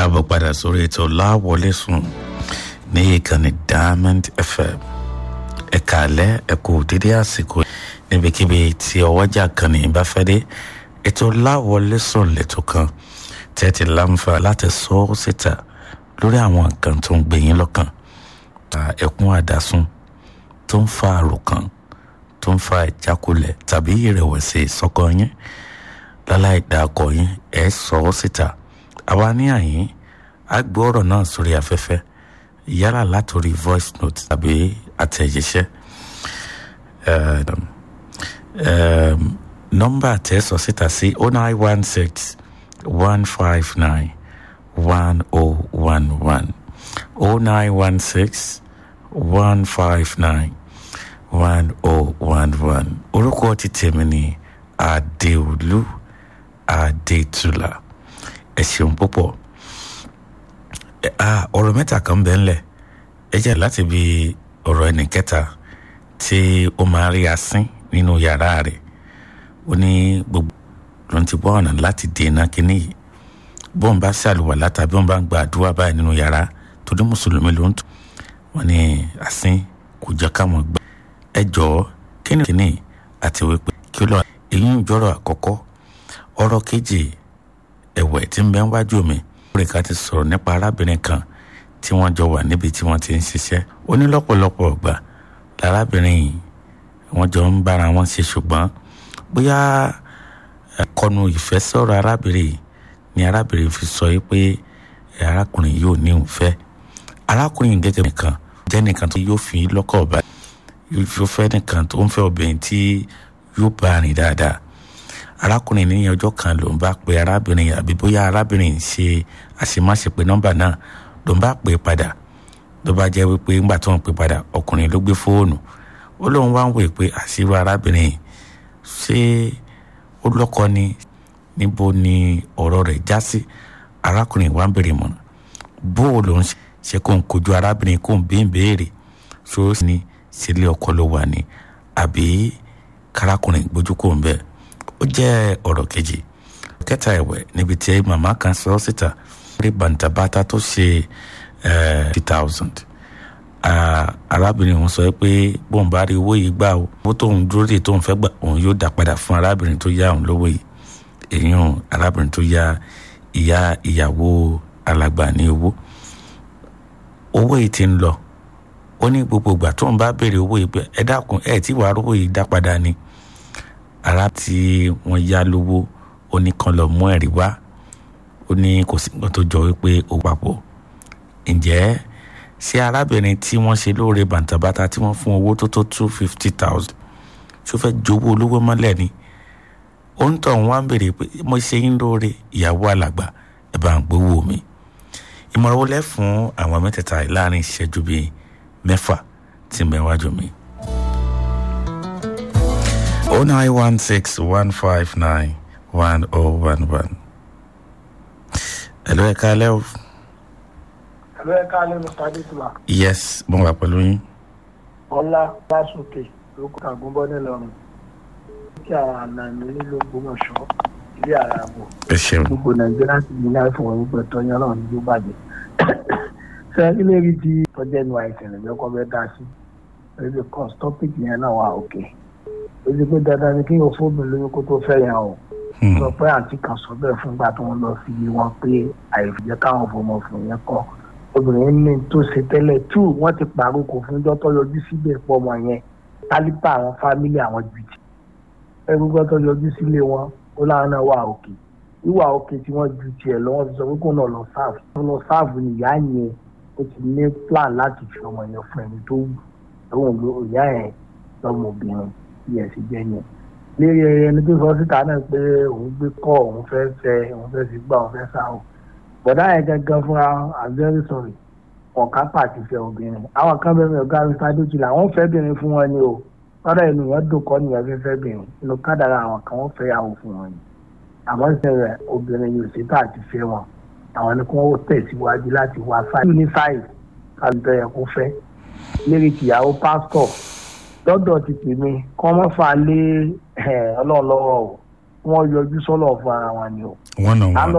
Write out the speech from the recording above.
káàbọ̀ padà sórí ètò láwọlé sùn ní ìkànnì diamond fm ẹ̀ka alẹ́ ẹ̀kọ́ dédé àsìkò níbikíbi tí ọwọ́jà kan ní bá fẹ́ dé ètò láwọlé sùn lẹ́tọ̀ kan tẹ́tí láǹfà láti sọ ọ́ síta lórí àwọn nǹkan tó ń gbé yín lọ́kàn ẹkún àdásùn tó ń fa àròkàn tó ń fa ìjákulẹ̀ tàbí ìrẹ̀wẹ̀sì sọ́kọ yín láláì dàkọ̀ yín ẹ̀ sọ ọ́ síta àwa ní àyín á gbọ́ ọ̀rọ̀ náà sórí afẹ́fẹ́ yálà látòrí voice note tàbí àtẹ̀jíṣẹ́ nọ́mbà tẹ́ sọ síta sí oh nine one six one five nine one oh one one oh nine one six one five nine one oh one one orúkọ ti tèmi ní adéolú adétúlà ẹ ṣeun púpọ̀ ọ̀rọ̀ mẹ́ta kan bẹ́ẹ̀ ńlẹ̀ ẹ jẹ́ láti bi ọ̀rọ̀ ẹnì kẹta tí ó máa rí asín nínú yàrá rẹ̀ ó ní gbogbo ló ń ti bọ́ ọ̀nà láti dènà kínní yìí bọ́n bá ṣàlùwàlá tàbí wọ́n bá ń gba àdúrà báyìí nínú yàrá torí mùsùlùmí ló ń tún wọ́n ní asín kò jẹ́ káwọn gbà ẹ jọ̀ọ́ kí ni kínní àti wípé kí ló èyí ń jọ́rọ̀ àkọ́kọ́ ọ̀rọ̀ kejì ẹ̀wẹ̀ tí ń bẹ wájú mi lórí ká ti sọ̀rọ̀ nípa arábìnrin kan tí wọ́n jọ wà níbi tí wọ́n ti ń ṣiṣẹ́ ó ní lọ́pọ̀lọpọ̀ ọgbà lárábìnrin yìí wọ́n jọ ń bára wọn ṣe ṣùgbọ́n bóyá ẹ̀kọ́nu ìfẹ́ sọ̀rọ̀ arábìnrin yìí ni arábìnrin fi sọ yìí pé arákùnrin yóò ní òun fẹ́ arákùnrin yìí gẹ́gẹ́ nìkan jẹ́ nìkan tó yóò fi lọ́kọ̀ ọ̀bá yóò fẹ́ nìkan tó ń fẹ́ obìnrin tí yóò bá rìn dáadáa arákùnrin ní ọjọ́ kan ló ń bá pe arábìnrin àbí bóyá arábìnrin ṣe àṣemáṣe pé nọ́mbà náà ló ń bá pè padà ló bá jẹ́ wípé ńgbà tó ń pè padà ọkùnrin ló gbé fóònù ó lóun wá ń wò pé àṣírò arábìnrin ṣé ó lọ́kọ ni níbo ni ọ̀rọ̀ rẹ̀ já sí arákùnrin wa ń bèrè mọ̀nà bó o lòun ṣe kó ń kojú arábìnrin kó ń bí ń béèrè ṣó ní sílé ọkọ ló wà ní àbí kárákùnrin gbójú kò ń bẹ́ẹ̀ ó jẹ́ ọ̀rọ̀ kejì kẹta ẹ̀wẹ̀ níbi tí màmá kan sọ síta lórí bàǹtàbàtà tó ṣe fifty thousand arábìnrin òun sọ pé bóun bá rí owó yìí gbà ó owó tóun dúró dè tóun fẹ́ gbà òun yóò dá padà fún arábìnrin tó yá òun lówó yìí èèyàn arábìnrin tó yá ìyá ìyàwó alàgbà ní owó owó yìí ti ń lọ ó ní gbogbo ìgbà tóun bá béèrè owó yìí pé ẹ dákun ẹ tí wàá rówó yìí dá padà ni ara tí wọ́n yá lówó ó ní kan lọ mú ẹ̀rí wá ó ní kò sí nǹkan tó jọ wípé ó papọ̀ ǹjẹ́ ṣé arábìnrin tí wọ́n ṣe lóore bàǹtàbàtà tí wọ́n fún owó tó tó two fifty thousand ṣó fẹ́ jowó olówó mọ́lẹ̀ ni ó ń tọ̀ wọ́n á béèrè pé mo ṣe yín lóore ìyàwó alàgbà ẹ̀ bá ń gbowó mi ìmọ̀ràn wo lẹ́ fún àwọn mẹ́tẹ̀ẹ̀ta láàrin ìṣẹ́jú bíi mẹ́fà tí mẹ́wájú mi. 0916-159-1011. Hello, ẹ káalẹ́ o. Hello, ẹ káalẹ́ Mr. Adétúlá. Yes, mo wà pẹ̀lú yín. Ọlá Lásùkè ló kọ́ àgúnbọ́ nílọrin. Kí àwọn àna mi nílò Ògbómọ̀ṣọ́ ilé ara àbò. Ẹ ṣeun. Gbogbo Nàìjíríà ti ní láì fún wọn gbẹ tọ́yán náà ní yóò bàjẹ́. Ṣé ilé rí ti tọ́jú ẹnu àìsàn ìrìn ọkọ̀ bẹ́ẹ̀ dá sí? Ẹbí kan topic yẹn náà wà òkè. Ó ti pé dandan ni kí o fóònù lóyún kó tó fẹ́ yẹn o sọ pé àǹtí kan sọ bẹ́ẹ̀ fún ìgbà tó ń lọ sí wọn pé àìfìjẹ́ káwọn fọmọ fún yẹn kọ́ obìnrin ní tó ṣe tẹ́lẹ̀ tù wọ́n ti pàrókò fún ìjọ tó yọjú síbẹ̀ pọ̀ mọ́ yẹn tálípà àwọn fámílì àwọn jùjì ẹgbẹ́gbẹ́ tó yọjú sílé wọn ó láwọn náà wà òkè wíwà òkè tí wọ́n ju tiẹ̀ lọ́wọ́ ti sọ pé kó náà lọ sáàfù tó lọ sáàfù ni ìyá yẹn ó ti ní plan láti fi ọmọ yẹn fún ẹni tó wù lóhùn ló ìyá yẹn lọ́mọbìnrin yẹn sì jẹ́ yẹn lérí ẹni tó sọ síta náà pé òun gbé kọ́ òun fẹ́ fẹ́ òun fẹ́ fi gbà òun fẹ́ sá o bọ̀dá yẹn gangan fúnra i'm very sorry ọ̀ká pàtì fẹ́ obìnrin àwọn kan bẹ̀rẹ̀ ọ̀gá mr adójì làwọn fẹ́ bìnrin fún wọn ni o lọ́dọ̀ inú yẹn dùn kọ́ nìyẹn fẹ́ fẹ́ bìnrin inú kádàrà àwọn kan wọ́n fẹ́ yàwó fún wọn ni àmọ́ ìṣẹ̀lẹ̀ obìnrin yóò ṣètò àti fẹ́ wọn àwọn ni kí wọ́n tẹ̀síwájú láti wá sáì ní sáì kálùtọ̀ yẹ kó fẹ́ lérí tìyàwó pásítọ̀ lọ́dọ̀ ti pè mí kọ́ mọ́ fà lé ọlọ́run lọ́wọ́ o wọ́n yọjú sọ́lọ̀ fún ara wọn ni o. wọ́n nà wọ́n.